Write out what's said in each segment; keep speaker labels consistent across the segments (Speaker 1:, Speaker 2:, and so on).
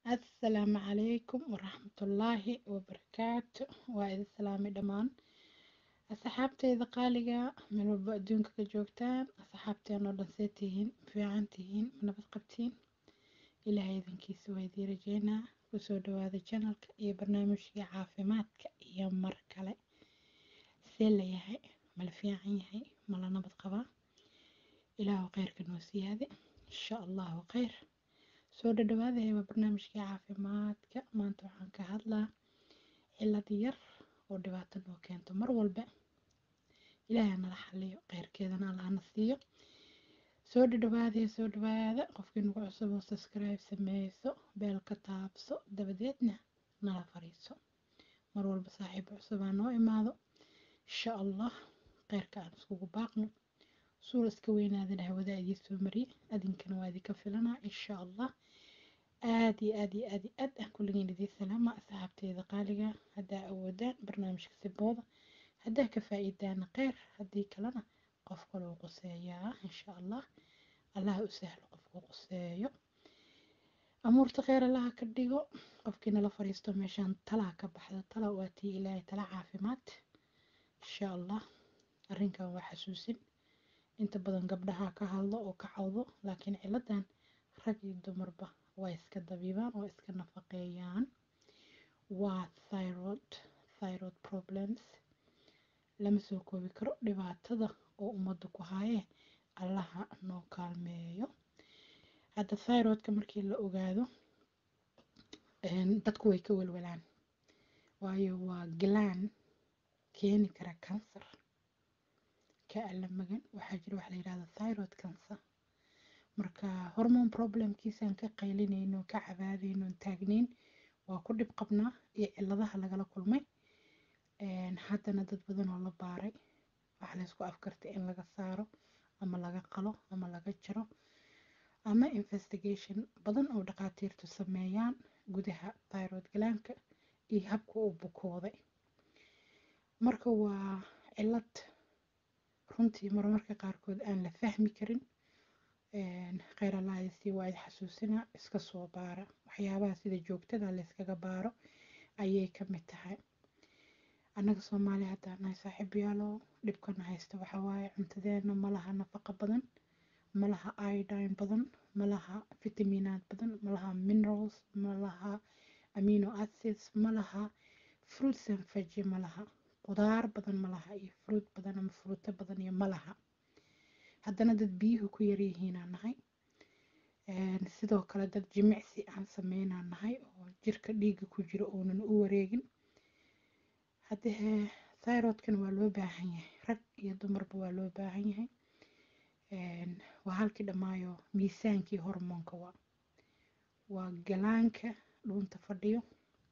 Speaker 1: asalaamu calaykum waraxmatullaahi wabarakaatu waa idin salaamay dhammaan asxaabteyda qaaliga meel walba adduunka ka joogtaan asxaabteen oo dhan see tihiin fiican tihiin nabad qabtiin ilaahay idinkiisa waa idiin rajeynaa kusoo dhawaada janalka iyo barnaamijkii caafimaadka iyo mar kale see layahay mala fiican yahay mala nabad qabaa ilaahu kheyrka noo siyaade insha allahu kheyr soo dhadhawaadaya waa barnaamijkii caafimaadka maanta waxaan ka hadlaa cilad yar oo dhibaato noo keento mar walba ilaahay nala xaliyo kheyrkeedana allahna siiyo soo dhadhawaadaya soo dhawaada qofkii nagu cusub oo subscribe sameyso beelka taabso dabadeedna nala fariiso mar walba saaxiib cusubaa noo imaado insha allah kheyrka aan iskugu baaqno suul iska weynaadana hawada idii soo mariye adinkana waa idinka filanaa insha allah aad iyo aad iyo aad iyo aad aan kulligiin idiin salaama asxaabteeda qaaliga haddaa awoodaan barnaamijka sibooda haddaa ka faa'iidaana kheyr haddii kalena qof kaloo quseeyaa insha allah allah u sahlo qofku quseeyo amuurta kheyr allaha ka dhigo qofkii nala fariisto meeshaan talaa ka baxdo tala waa tii ilaahay tala caafimaad insha allah arrinkan waa xasuusin inta badan gabdhaha ka hadlo oo ka cawdo laakiin ciladan rag iyo dumarba waa iska dabiibaan oo iska nafaqeeyaan waa thyroid thyroid problems lama soo koobi karo dhibaatada oo ummadda ku haayee allaha noo kaalmeeyo hadda thyroidka markii la ogaado dadku way ka welwelaan waayo waa galaan keeni kara kansar ka alla magan waxaa jira waxa la yidhahda thyroid cancer marka hormone problemkiisaan ka qaylinayno ka cabaadayno taagnayn waa ku dhib qabnaa iyo ciladaha lagala kulmay haddana dad badan oo la baaray waxa laysku afkartay in laga saaro ama laga qalo ama laga jaro ama investigation badan oo dhakhaatiirtu sameeyaan gudaha thyroid galaanka iyo habka uu bukooday marka waa cilad runtii marmarka qaarkood aan la fahmi karin kheyr allaayasi waa id xasuusina iska soo baara waxyaabaha sida joogtada layskaga baaro ayay ka mid tahay annaga soomaali haddaan nahay saaxiib yaalo dhibkana haysta waxaa waaye cuntadeena malaha nafaqa badan malaha iodine badan malaha fitaminaad badan malaha minerals malaha amino acids malaha fruits and veggie malaha qudaar badan malaha iyo fruit badan ama fruuto badan iyo malaha haddana dad biyuhu ku yaryihiinaa nahay sidoo kale dad jimicsi aan sameynaa nahay oo jirka dhiigga ku jiro uunan u wareegin haddee thyroidkana waa loo baahan yahay rag iyo dumarba waa loo baahan yahay waa halkii dhammaayo miisaankii hormoonka waa waa galaanka dhuunta fadhiyo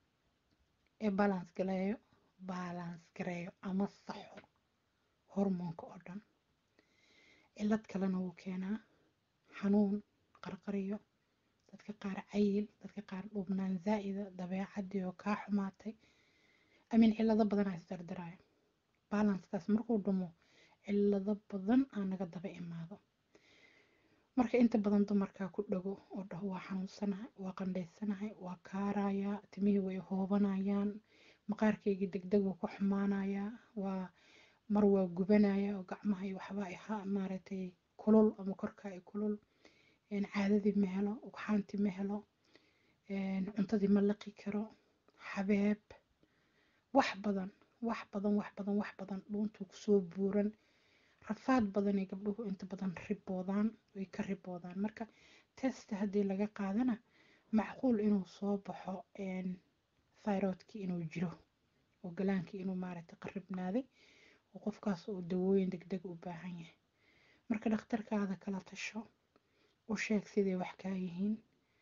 Speaker 1: ee balance galeeyo balance gareeyo ama saxo hormoonka oo dhan cilad kalena wuu keenaa xanuun qarqariyo dadka qaar cayil dadka qaar dhubnaan zaa'ida dabeecadii oo kaa xumaatay amin cilado badanaa isdardaraayo balanskaas markuu dhumo cilado badan aa naga daba imaado marka inta badan dumarkaa ku dhago oo dhaho waa xanuunsanahay waa qandhaysanahay waa kaarayaa timihii way hoobanayaan maqaarkaygii degdeguu ku xumaanayaa waa mar waa gubanaya oo gacmaha iyo waxba aha maaragtay kulul ama korka ay kulul caadadii ma helo ugxaantii ma helo cuntadii ma liqi karo xabeeb wax badan wax badan wax badan wax badan dhuuntuu kusoo buuran rafaad badanay gabdhuhu inta badan riboodaan way ka riboodaan marka testa haddii laga qaadana macquul inuu soo baxo thyroidkii inuu jiro oo galaankii inuu maaragtay qaribnaaday oo qofkaas uu dawooyin degdeg u baahan yahay marka dhakhtarkaada kala tasho u sheeg siday wax kaa yihiin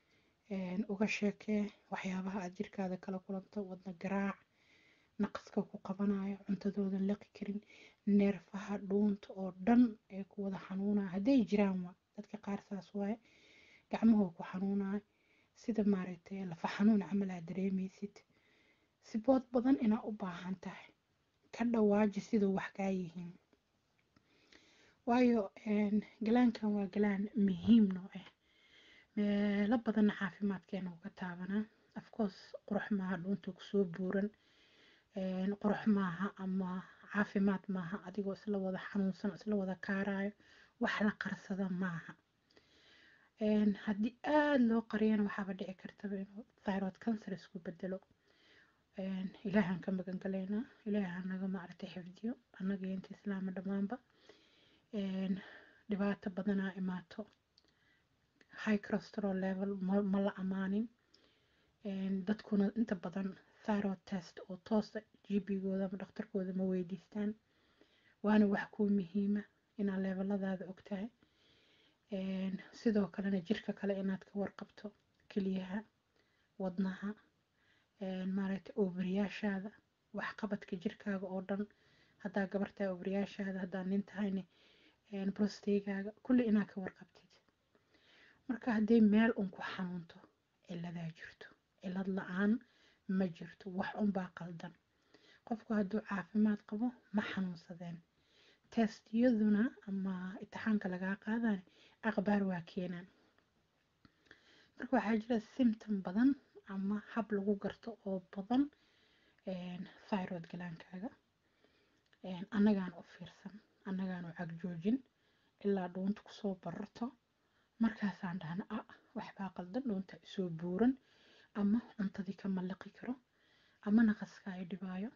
Speaker 1: uga sheekee waxyaabaha aad jirkaada kala kulanto wadna garaac naqaska ku qabanayo cuntadoodan liqi karin neerfaha dhuunta oo dhan ee ku wada xanuunaya hadday jiraan waa dadka qaar saas waaye gacmahoo ku xanuunayo sida maaragtay lafa xanuun camal aad dareemaysid sibood badan inaa u baahan tahay ka dhawaaji siduu wax kaa yihiin waayo galaankan waa galaan muhiim noo ah meelo badanna caafimaadkeena uu ka taabanaa afcourse qurux maaha dhuunta kusoo buuran qurux maaha ama caafimaad maaha adigoo isla wada xanuunsan isla wada kaarayo wax la qarsada maaha haddii aada loo qariyana waxaaba dhici kartaba inuu thyroid cancer isku bedelo ilaahan ka magan galaynaa ilaaha naga maaragtay xifdiyo annaga iyo inta islaama dhammaanba dhibaato badanaa imaato high cholesterol level ma la amaanin dadkuna inta badan thyroid test oo toosa gbgooda ama dhakhtarkooda ma weydiistaan waana wax kuu muhiima inaad leveladaada ogtahay sidoo kalena jirka kale inaad ka warqabto keliyaha wadnaha maaragtay obriyaashaada waxqabadka jirkaaga oo dhan haddaa gabartaa obriyaashaada haddaa nin tahayne brostegaaga kulli inaad ka warqabtid marka hadday meel un ku xanuunto ciladaa jirto cilad la-aan ma jirto wax unbaa qaldan qofku hadduu caafimaad qabo ma xanuunsadeen testiyaduna ama itixaanka lagaa qaadane aqbaar waa keenaan marka waxaa jira symptom badan ama hab lagu garto oo badan thyroid galaankaaga annagaan u fiirsan annagaan u cagjoojin ilaa dhuunta kusoo bararto markaasaan dhahna a waxbaa qaldan dhuunta isoo buuran ama cuntadii ka mallaqi karo ama naqaska ay dhibaayo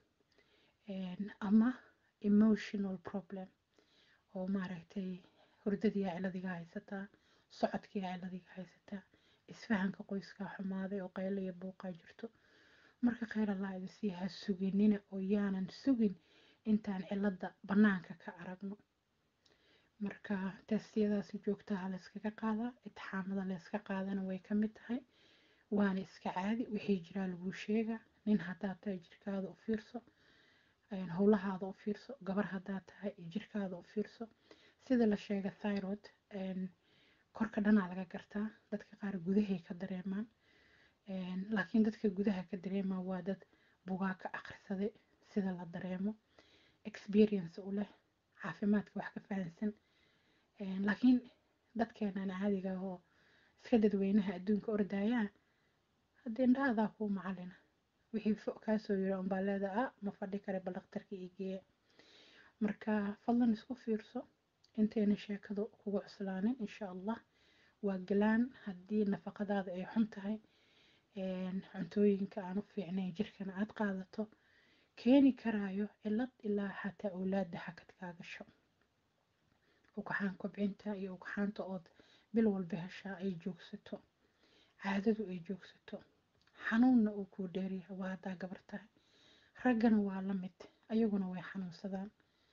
Speaker 1: ama emotional problem oo maaragtay hurdadiyaa ciladiga haysataa socodkiyaa ciladiga haysataa isfahanka qoyskaa xumaaday oo qaylo iyo buuqaa jirto marka kheyr allah idi sii ha suginina oo yaanan sugin intaan cilada bannaanka ka aragno marka testiyadaasi joogtaha layskaga qaadaa itixaamada layska qaadana way ka mid tahay waana iska caadi wixii jiraa laguu sheegaa nin haddaad tahay jirkaada u fiirso howlahaada u fiirso gabar haddaad tahay jirkaada u fiirso sida la sheega thyroid korka dhanaa laga gartaa dadka qaar gudahay ka dareemaan laakiin dadka gudaha ka dareemaa waa dad bugaa ka akhrisaday sida la dareemo experience u leh caafimaadka wax ka fahansan laakiin dadkeenan caadiga oo iska dadweynaha adduunka ordayaa haddii indhahaadaa kuu macalina wixii fo kaasoo yiri unbaa leedaa ah ma fadhi kare bal dhakhtarka ii geeya marka fadlan isku fiirso intayna sheekadu kugu cuslaanin insha allah waa galaan haddii nafaqadaada ay xun tahay cuntooyinka aan u fiicnayn jirkana aad qaadato keeni karaayo cilad ilaa xataa awlaada xakadkaa gasho ugaxaan kobcinta iyo ugaxaanta ood bil walba heshaa ay joogsato caadadu ay joogsato xanuunna uu kuu dheeryahay waa haddaa gabar tahay raggana waa la mid ayaguna way xanuunsadaan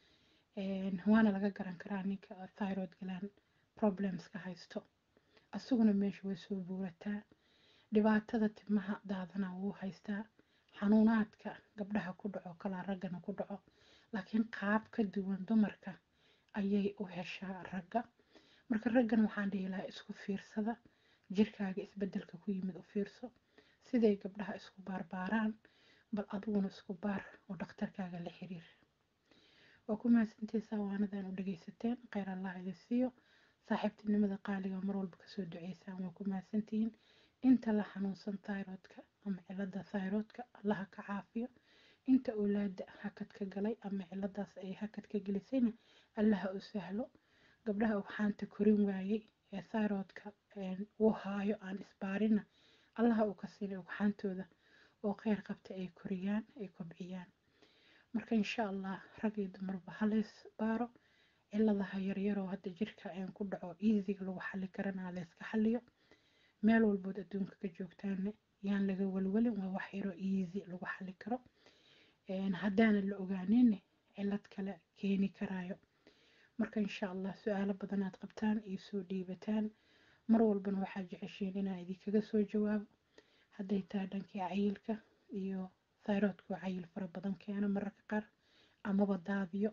Speaker 1: waana laga garan karaa ninka thyroid galaan problemska haysto asaguna meesha way soo buurataa dhibaatada timaha daadana wuu haystaa xanuunaadka gabdhaha ku dhaco kalaa raggana ku dhaco laakiin qaab ka duwan dumarka ayay u heshaa ragga marka raggan waxaan dhihi lahaa isku fiirsada jirkaaga isbedelka ku yimid u fiirso siday gabdhaha isku baarbaaraan bal adiguna isku baar oo dhakhtarkaaga la xiriir waa ku mahadsantiisaa waanadan u dhagaysateen kheyr allah idin siiyo saaxiibtinimada qaaliga mar walba kasoo duceysaan waa ku mahadsantihiin inta la xanuunsan thyroidka ama cilada thyroidka allaha ka caafiyo inta awlaada hakadka galay ama ciladaas ay hakadka gelisayna allaha u sahlo gabdhaha ugxaanta korin waayey ee thyroidka uu haayo aan isbaarina allaha uu ka siinay ugxaantooda oo kheyr qabta ay koriyaan ay kobciyaan marka insha allah rag iyo dumarba halays baaro ciladaha yaryaroo hadda jirka aan ku dhaco easyga lagu xali karana layska xaliyo meel walbood adduunka ka joogtaana yaan laga walwalin waa wax yaroo easy lagu xali karo haddaana la ogaanin cilad kale keeni karaayo marka insha allah su-aalo badanaad qabtaan iyo soo dhiibataan mar walbana waxaad jeceshiin inaan idinkaga soo jawaabo hadday tahay dhankii cayilka iyo thyroidku cayil fara badan keena mararka qaar amaba daadiyo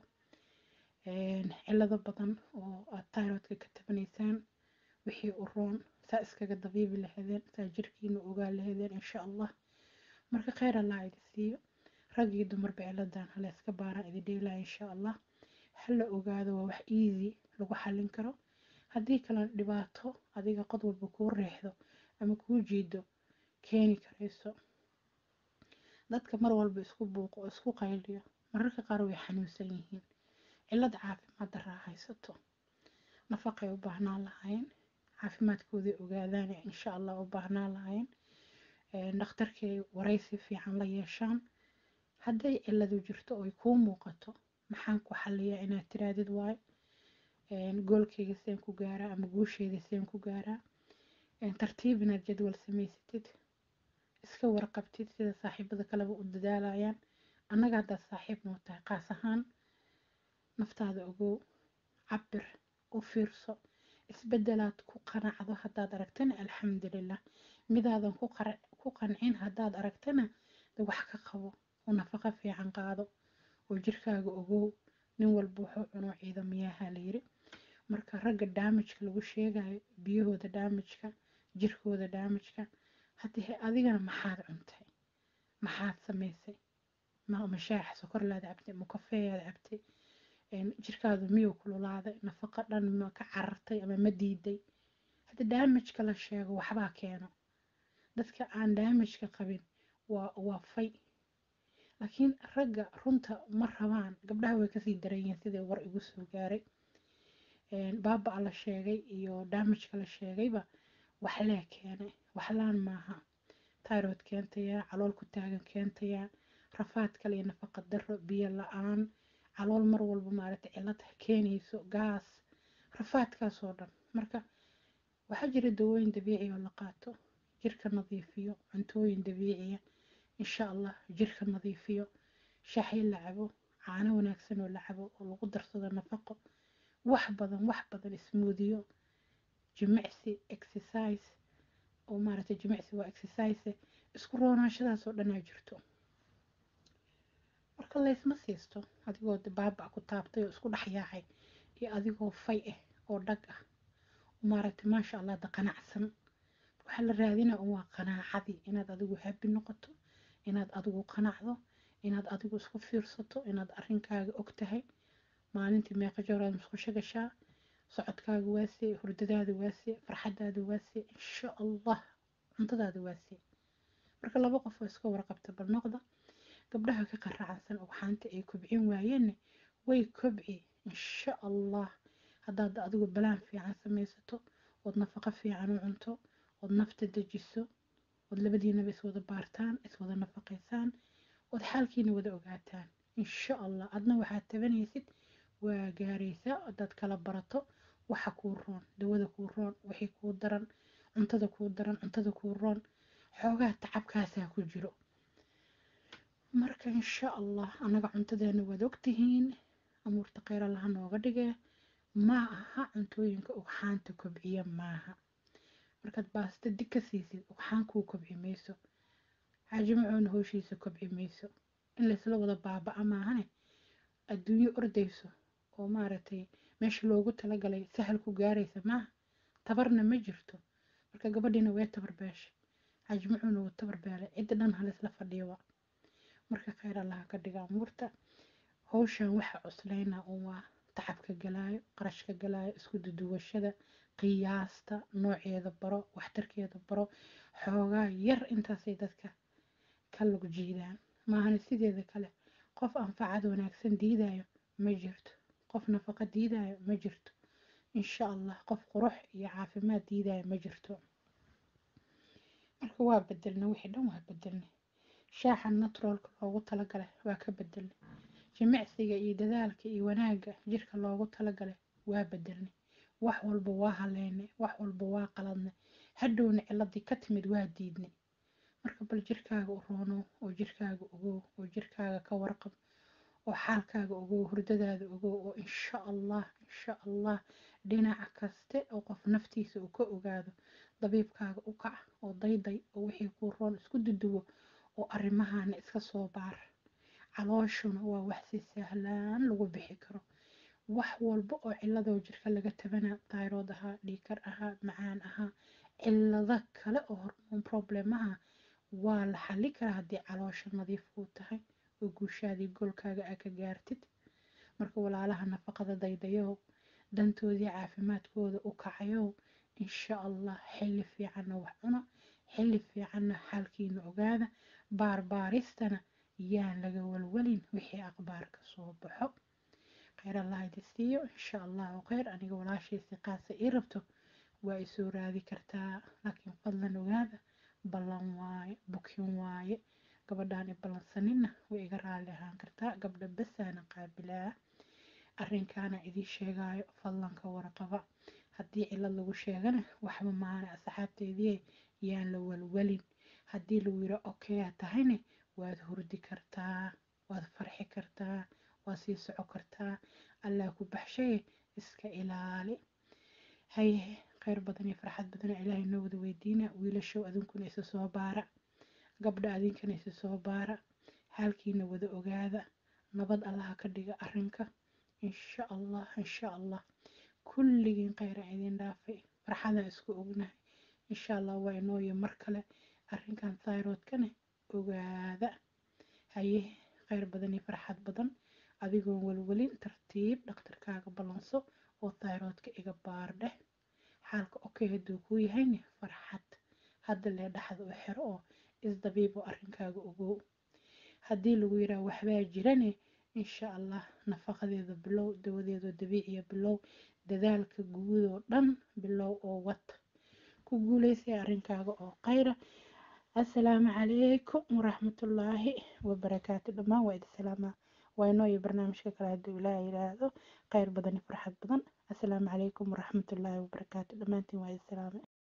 Speaker 1: cilado badan oo aad thyroidka ka tabanaysaan wixii u roon saa iskaga dabiibi lahaydeen saa jirkiina ogaa lahaydeen insha allah marka kheyr allah idi siiyo rag iyo dumarba ciladan hala iska baaraan idi dheelaya insha allah hala ogaado waa wax easy lagu xalin karo haddii kalena dhibaato adiga qod walba kuu riixdo ama kuu jiido keeni karayso dadka mar walba isku buuqo oo isku qayliyo mararka qaar way xanuunsan yihiin cillad caafimaad daraa haysato nafaqay u baahnaan lahaayeen caafimaadkooday ogaadaan insha allah u baahnaan lahaayeen dhakhtarkay waraysi fiican la yeeshaan hadday cilladu jirto oy kuu muuqato maxaan ku xaliyaa inaad tiraadid waayo goolkayga seen ku gaaraa ama guusheyda seen ku gaaraa tartiib inaad jadwal samaysatid iska warqabtid sida saaxiibada kaleba u dadaalayaan annaga haddaad saaxiib noo tahay qaas ahaan naftaada ogow cabir u fiirso isbedelaad ku qanacdo haddaad aragtana alxamdulilah midaadan ku qancin haddaad aragtana de wax ka qabo oo nafaqo fiican qaado oo jirkaaga ogow nin walba wuxuu cuno ciidamayaha la yiri marka ragga daamijka lagu sheegayo biyahooda daamijka jirkooda daamijka haddii adigana maxaad cuntay maxaad samaysay mashaax sokorlaad cabtay ma kafeeyaad cabtay jirkaadu miyuu kululaaday nafaqo dhan ma ka carartay ama ma diiday hadda daamijka la sheego waxbaa keeno dadka aan daamijka qabin waa waa fay laakiin ragga runta ma rabaan gabdhaha way kasii daranyihiin sidai war igu soo gaaray baaba la sheegay iyo daamijka la sheegayba waxlee keenay waxlaan maaha tyrod keentaya calool ku taagan keentaya rafaad kale iyo nafaqa daro biyo la-aan calool mar walba maaragtay cillad keenayso gaas rafaadkaasoo dhan marka waxaa jira dawooyin dabiici oo la qaato jirka nadiifiyo cuntooyin dabiiciya insha allah jirka nadiifiyo shaaxyo la cabo caano wanaagsan oo la cabo oo lagu darsado nafaqo wax badan wax badan ismuudiyo jimicsi exercise oo maaragtay jimicsi waa exercise isku roonaashadaas oo dhanaa jirto marka laysma siisto adigoo baaba ku taabtay oo isku dhex yaacay iyo adigoo fay ah oo dhag ah maaragtay maasha allah da qanacsan waxaa la raadinaa un waa qanaacadii inaad adigu habi noqoto inaad adigu qanacdo inaad adigu isku fiirsato inaad arrinkaaga og tahay maalintii meeqa jooraad musqusho gashaa socodkaaga waasee hurdadaada waasee farxadaada waasee insha allah cuntadaada waasee marka laba qof oo iska warqabta bal noqda gabdhaha ka qaracsan ugxaanta ay kobcin waayeenna way kobci insha allah haddaad adigu balaan fiican samaysato ood nafaqo fiican u cunto ood nafta dejiso ood labadiinaba iswada baartaan iswada nafaqaysaan ood xaalkiina wada ogaataan insha allah adna waxaad tabanaysid waa gaaraysaa haddaad kala barato waxa kuu roon dawada kuu roon wixii kuu daran cuntada kuu daran cuntada kuu roon xoogaa tacabkaasaa ku jiro marka insha allah annaga cuntadeena waad ogtihiin amuurta kheyr allaha nooga dhige ma aha cuntooyinka ugxaanta kobciya maaha markaad baasta dig ka siisid ugxaan kuu kobci mayso xaajimacoona howshiisa kobci mayso in laysla wada baaba'a maahane adduunyo ordayso oo maaragtay meesha loogu talagalay sahal ku gaaraysa maaha tabarna ma jirto marka gabadhiina way tabarbeeshay xaajimacuuna wuu tabarbeelay cidda dhan halaysla fadhiyoba marka kheyr allaha ka dhiga amuurta howshan waxa cuslaynaa un waa tacabka galaayo qarashka galaayo isku duduwashada qiyaasta nooceeda baro waxtarkeeda baro xoogaa yar intaasay dadka ka lug jiidaan maahane sideeda kale qof anfacad wanaagsan diidayo ma jirto qof nafaqo diidayo ma jirto insha allah qof qurux iyo caafimaad diidayo ma jirto marka waa bedelna wixii dhan waa bedelnay shaaxa naturalka loogu talagalay waa ka bedelnay jimicsiga iyo dadaalka iyo wanaagga jirka loogu talagalay waa bedelnay wax walba waa haleynay wax walba waa qaladnay hadhowna ciladii ka timid waa diidnay marka bal jirkaaga u roono oo jirkaaga ogow oo jirkaaga ka warqab oo xaalkaaga ogow hurdadaada ogow oo insha allah insha allah dhinaca kaste oo qof naftiisa uu ka ogaado dabiibkaaga u kac oo dayday oo wixii kuu roon isku duduwo oo arrimahana iska soo baar calooshuna waa wax si sahlaan lagu bixi karo wax walba oo ciladoo jirka laga tabana tayrood ahaa dhiikar ahaa macaan ahaa cilado kale oo hormoon problemaha waa la xali karaa haddii caloosha nadiif kuu tahay oo guushaadii goolkaaga aa ka gaartid marka walaalaha nafaqada daydayo dantoodii caafimaadkooda u kacayo insha allah xilli fiicanna wax cuna xilli fiicanna xaalkiina ogaada baarbaaristana yaan laga walwalin wixii aqbaarka soo baxo kheyr allah idin siiyo insha allahu kheyr aniga walaashaysi qaasa ii rabto waa isoo raadi kartaa laakiin fadlan ogaada ballan waaye bukin waaye gabadhaan i ballansanina way iga raali ahaan kartaa gabdha basaana qaabilaa arrinkaana idiin sheegaayo fadlanka warqaba haddii cilad lagu sheegana waxba maana asxaabteedii yaan la walwalin haddii lagu yiro okayaa tahayne waad hurdi kartaa waad farxi kartaa waad sii soco kartaa allah ku baxshaye iska ilaali haye kheyr badan iyo farxad badana ilaahay noo wada weydiina wiilashow adinkuna isa soo baara gabdha adinkana isa soo baara xaalkiina wada ogaada nabad allaha ka dhiga arrinka insha allah insha allah kulligiin kheyra idin dhaafay farxadaan isku ognahay insha allah waa inooyo mar kale arrinkan thyroidkane ogaada haye kheyr badan iyo farxad badan adigoon walwalin tartiib dhakhtarkaaga ballanso oo thyroidka iga baardheh xaalka okay hadduu kuu yahayne farxad hadda lee dhaxda u xiro oo isdabiibo arrinkaaga ogow haddii lagu yidhaah waxbaa jirane insha allah nafaqadeeda bilow dawadeedoo dabiiciya bilow dadaalka guud oo dhan bilow oo wad ku guuleysay arrinkaaga oo khayra assalaamu calaykum waraxmatullaahi wabarakaatu dhammaan waa idi salaamaa waa inoo iyo barnaamijka kale hadduu ilaaha yidhaahdo khayr badan iyo farxad badan assalaamu calaykum waraxmatullaahi wabarakaatu dhammaantiin waa idi salaamay